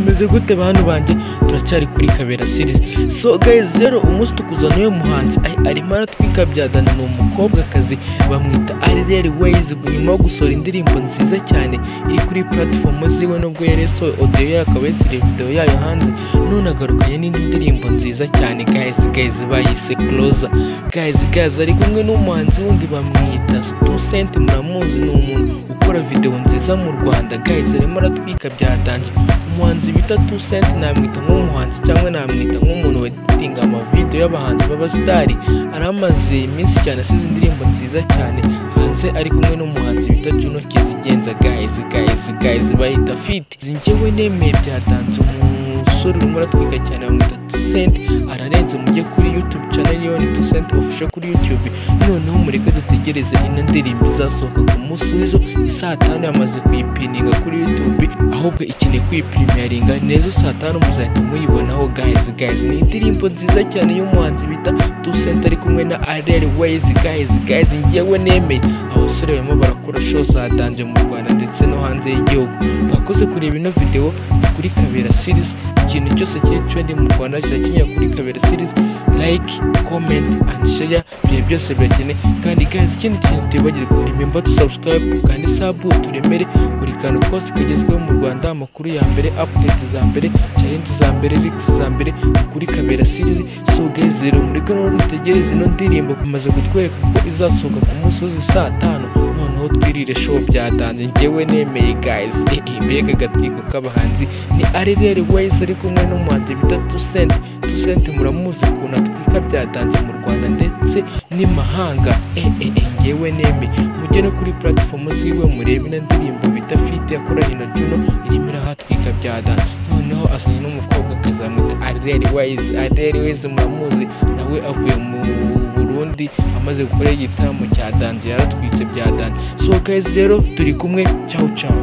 meze gute bantu banjye turacyari kuri kabera series so guys rero umunsi tukuzaniye umuhanzi ay- arimo aratwikabya dani ni umukobwakazi bamwita arereri wayizi nyuma yo gusohora indirimbo nziza cyane iri kuri platform ziwe nubwo yari yasohoye audio yayo akaba yashyiriye video yayo hanze none agarukanye n'indi ndirimbo nziza cyane guys guys bayise closer guys guys ari kumwe n'umuhanzi wundi bamwita Stusent muramuzi ni umuntu ukora video nziza mu Rwanda guys arimo aratwika byatangiye umuhanzi bita Tusent namwita nk'umuhanzi cyangwa namwita nk'umuntu weditinga amavideo y'abahanzi b'abasitari aramaze iminsi cyane asize indirimbo nziza cyane hanze ari kumwe n'umuhanzi bita Juno Kizigenza guys guys guys bahita fit njyewe nemeye byatanze umusore urimo uratwika cyane bamwita Tusent ararenze mujye kuri YouTube channel yiwe ni Tusent official kuri YouTube noneho mureke dutegereze ino ndirimbo izasohoka ku munsi w'izo isaa tanu yamaze kuyipininga kuri YouTube ahubwo ikeneye kuyipirimaringa nezo saa tanu muzahita muyibonaho guys guys ni indirimbo nziza cyane y'umuhanzi bita Tusent ari kumwe na Arel Ways guys guys ngewe nemeye abasore barimo barakora show za danje mu Rwanda ndetse no hanze y'igihugu bakoze kureba ino video ni kuri Kabera series ikintu cyose kiri trending mu Rwanda kirakenewe kuri Kabera series like comment and share ibihe byose birakeneye kandi guys ikindi kintu tibagirwa remember to subscribe kandi sabu turemere buri kantu kose kagezweho mu Rwanda amakuru ya mbere update za mbere challenge za mbere leaks za mbere ni kuri Kabera series so guys rero mureke no dutegereze ino ndirimbo kumaze kutwereka ko izasohoka ku munsi w'izi saa tanu noneho twirire show byatanze njyewe nemeye guys eh, eh, mbega agatwiko k'abahanzi ni arerere wayizi ari kumwe n'umuhanzi bita Tusent Tusent muramuzi ukuntu atwika byatanze mu Rwanda ndetse n'imahanga eh eh eh njyewe neme mujye no kuri platform ziwe murebe na ndirimbo bita Fit yakoranye na Juno irimo irahatwika byadanze noneho asanye n'umukobwa akazamwita Arerere Wayizi Arerere Wayizi muramuzi nawe avuye mu Burundi amaze gukora igitaramo cya Danje yaratwitse bya Danje so guys rero turi kumwe ciao ciao